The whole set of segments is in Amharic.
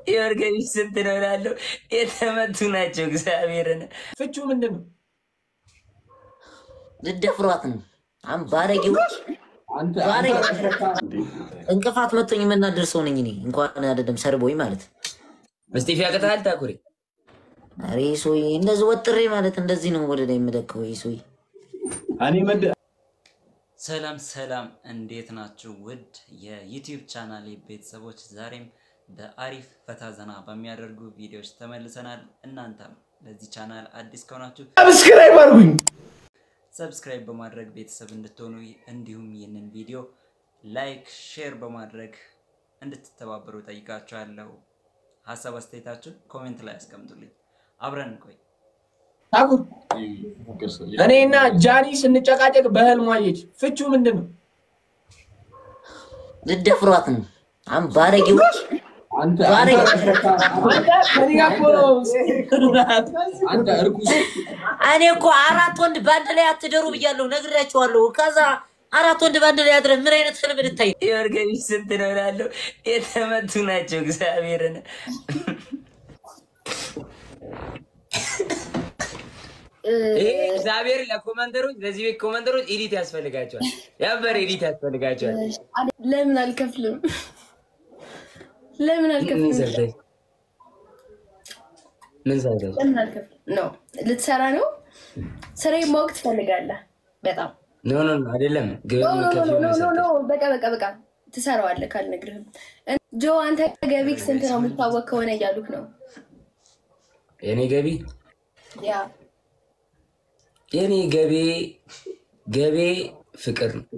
የወርገቢ ስንት ነው እላለሁ። የተመቱ ናቸው። እግዚአብሔርን ፍቹ ምንድን ነው? ልደፍሯት ነው። አሁን ባለጌዎች ባለጌ እንቅፋት መቶኝ የምናደር ሰው ነኝ እኔ እንኳን አይደለም ሰርቦኝ ማለት እስጢፍ ያቅታል ታኩሬ ኧረ ሶይ እንደዚህ ወጥሬ ማለት እንደዚህ ነው ወደ ላይ የምለከው ሶይ እኔ መድ ሰላም ሰላም፣ እንዴት ናችሁ? ውድ የዩቲዩብ ቻናል ቤተሰቦች ዛሬም በአሪፍ ፈታ ዘና በሚያደርጉ ቪዲዮዎች ተመልሰናል። እናንተም ለዚህ ቻናል አዲስ ከሆናችሁ ሰብስክራይብ አድርጉኝ። ሰብስክራይብ በማድረግ ቤተሰብ እንድትሆኑ እንዲሁም ይህንን ቪዲዮ ላይክ፣ ሼር በማድረግ እንድትተባበሩ ጠይቃችኋለሁ። ሀሳብ አስተያየታችሁን ኮሜንት ላይ አስቀምጡልኝ። አብረን እንቆይ። ታኩር እኔና ጃኒ ስንጨቃጨቅ በህልሟ አየች። ፍቹ ምንድን ነው? ልደፍሯት ነው። አሁን ባለጌዎች ባለጌ አንተ ከእኔ ጋር እኮ ነው። እኔ እኮ አራት ወንድ በአንድ ላይ አትደሩ ብያለሁ፣ ነግሬያቸዋለሁ። ከዛ አራት ወንድ በአንድ ላይ አድረን ምን አይነት ህልም ልታይ ነው? የወርገቢ ስንት ነው እላለሁ። የተመቱ ናቸው። እግዚአብሔርን ይሄ እግዚአብሔር ለኮመንተሮች ለዚህ ቤት ኮመንተሮች ኤዲት ያስፈልጋቸዋል። ያበር ኤዲት ያስፈልጋቸዋል። ለምን አልከፍልም? ለምን ምን አልከፍልም? ሰርተሽ ምን ሰርተሽ ለምን አልከፍልም? ኖ ልትሰራ ነው። ስራዬን ማወቅ ትፈልጋለህ በጣም ኖ ኖ ኖ አይደለም። ኖ ገቢ ኖ ከፊ ኖ ኖ ነው ኖ ሰርተሽ በቃ በቃ በቃ ትሰራዋለህ ካልነግርህም። ጆ አንተ ገቢክ ስንት ነው የሚታወቅ ከሆነ እያሉክ ነው። የኔ ገቢ ያ የኔ ገቢ ገቤ ፍቅር ነው።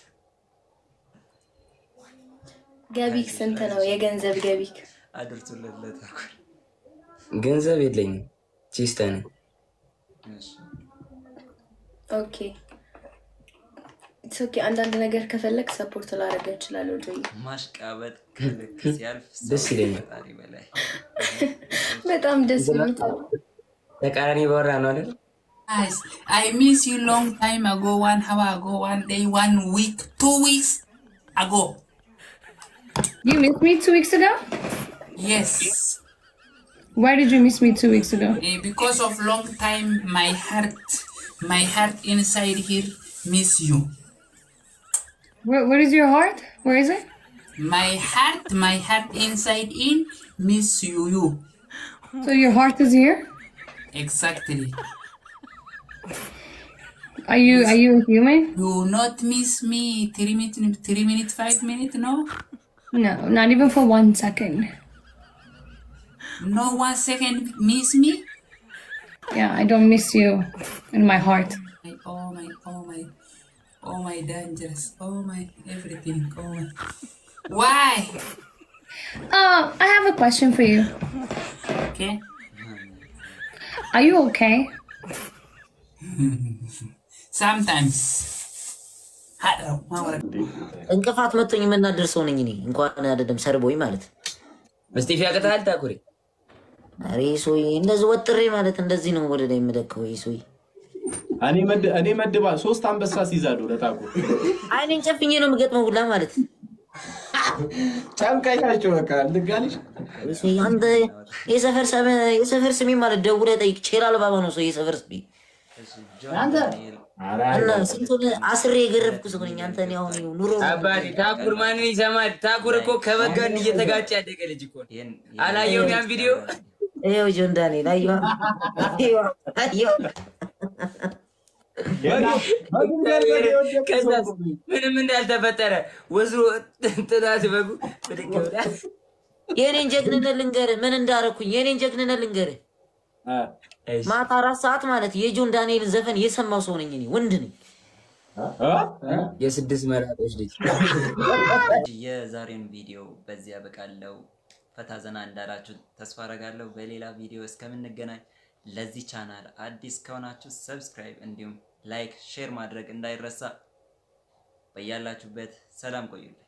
ገቢክ ስንት ነው? የገንዘብ ገቢክ አድርሱለት ለታኩር። ገንዘብ የለኝም። ቺስታ ነኝ። እሺ። ኦኬ ኢትስ ኦኬ። አንዳንድ ነገር ከፈለግ ሰፖርት ላደርግ እችላለሁ። ጆ ማሽቃበጥ ከልክ ሲያልፍ ሰው ደስ ይለኛል። ፈጣሪ በላይ በጣም ደስ የምትል ተቃራኒ ባወራ ነው አይደል? Guys, I miss you long time ago, one hour ago, one day, one week, two weeks ago. You missed me two weeks ago? Yes, Why did you miss me two weeks ago? eh, because of long time, my heart, my heart inside here miss you. Where, where is your heart? Where is it? My heart, my heart inside in miss you. You So your heart is here? exactly. Are you are you a human? You not miss me three minutes, three minutes, five minutes. No, No, not even for one second. no one second miss me. Yeah, I don't miss you in my heart. My, oh my, oh my, oh my dangerous, oh my everything, oh my. Why? Uh, I have a question for you. Okay. Are you okay? Sometimes. I don't know. እንቅፋት መቶኝ የምናደር ሰው ነኝ እኔ እንኳን አይደለም ሰርቦኝ ማለት እስጢፍ ያቅታል ታኩሬ ኧረ ሶይ እንደዚህ ወጥሬ ማለት እንደዚህ ነው ወደ ላይ የምለከው ሶይ እኔ መድ እኔ መድባ ሶስት አንበሳ ሲይዛለሁ ለታኩር አይኔን ጨፍኜ ነው የምገጥመው ሁላ ማለት ጨንቀኛቸው በቃ ልጋልሽ ሶይ አንተ የሰፈር ሰመ- የሰፈር ስሜ ማለት ደውለህ ጠይቅ ቼላል ባባ ነው ሰው የሰፈር ስሜ ጆን ዳንኤል እና ስንቱን አስሬ የገረፍኩ ሰው ነኝ። አንተ እኔ አሁን ኑሮ አባቴ ታኩር ማንን ይሰማል? ታኩር እኮ ከበጋን እየተጋጨ ያደገ ልጅ እኮ ነው። ይህን አላየውም ያን ቪዲዮ? ይኸው ጆን ዳንኤል አየዋ አየዋ አየዋ ከዛስ ምንም እንዳልተፈጠረ ወዝሮ ጥናት በጉ ብድግ ብላ የኔን ጀግንነት ልንገርህ፣ ምን እንዳረኩኝ የኔን ጀግንነት ልንገርህ። እሺ፣ ማታ አራት ሰዓት ማለት የጆን ዳንኤልን ዘፈን የሰማው ሰው ነኝ እኔ ወንድ ነኝ። የስድስት መራጦች ልጅ የዛሬን ቪዲዮ በዚህ ያበቃለው። ፈታ ዘና እንዳላችሁ ተስፋ አረጋለሁ። በሌላ ቪዲዮ እስከምንገናኝ ለዚህ ቻናል አዲስ ከሆናችሁ ሰብስክራይብ እንዲሁም ላይክ፣ ሼር ማድረግ እንዳይረሳ። በያላችሁበት ሰላም ቆዩልኝ።